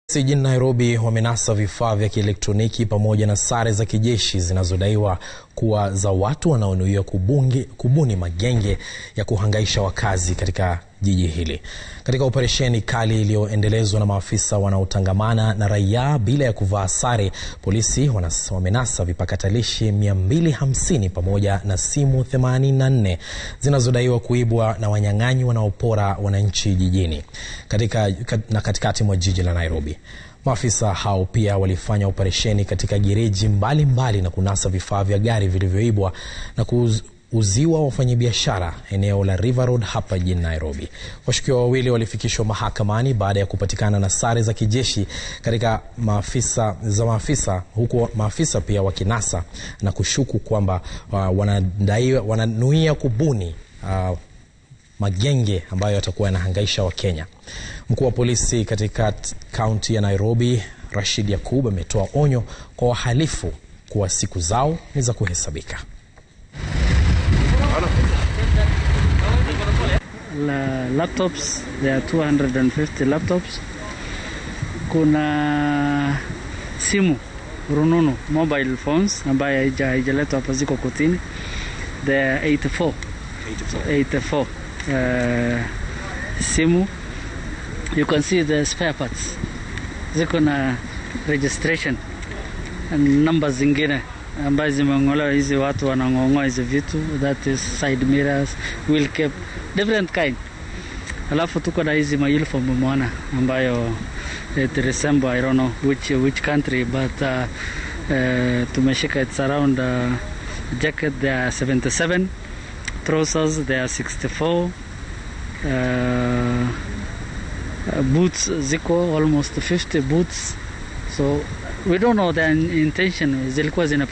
Jijini Nairobi wamenasa vifaa vya kielektroniki pamoja na sare za kijeshi zinazodaiwa kuwa za watu wanaonuia kubuni magenge ya kuhangaisha wakazi katika jiji hili. Katika operesheni kali iliyoendelezwa na maafisa wanaotangamana na raia bila ya kuvaa sare, polisi wamenasa vipakatalishi 250 pamoja na simu 84 zinazodaiwa kuibwa na wanyang'anyi wanaopora wananchi jijini katika, na katikati mwa jiji la Nairobi. Maafisa hao pia walifanya operesheni katika gereji mbalimbali mbali na kunasa vifaa vya gari vilivyoibwa na kuuziwa wafanyabiashara eneo la River Road hapa jijini Nairobi. Washukiwa wawili walifikishwa mahakamani baada ya kupatikana na sare za kijeshi katika maafisa za maafisa, huku maafisa pia wakinasa na kushuku kwamba uh, wanadaiwa wananuia kubuni uh, magenge ambayo yatakuwa yanahangaisha Wakenya. Mkuu wa polisi katika kaunti ya Nairobi, Rashid Yakub, ametoa onyo kwa wahalifu kuwa siku zao ni za kuhesabika. La laptops, there are 250 laptops. Kuna simu rununu mobile phones ambayo haijaletwa hapa, ziko kotini. There are 84 84 Uh, simu you can see the spare parts ziko na registration and numbers zingine ambazo zimeng'olewa. Hizi watu wanang'ong'oa hizi vitu, that is side mirrors, wheel cap, different kind. Alafu tuko na hizi mauniform umeona, ambayo it resemble I don't know which which country but uh, uh, tumeshika it's around uh, jacket they are 77 trousers they are 64 uh, boots ziko almost 50 boots so we don't know the intention zilikuwa zina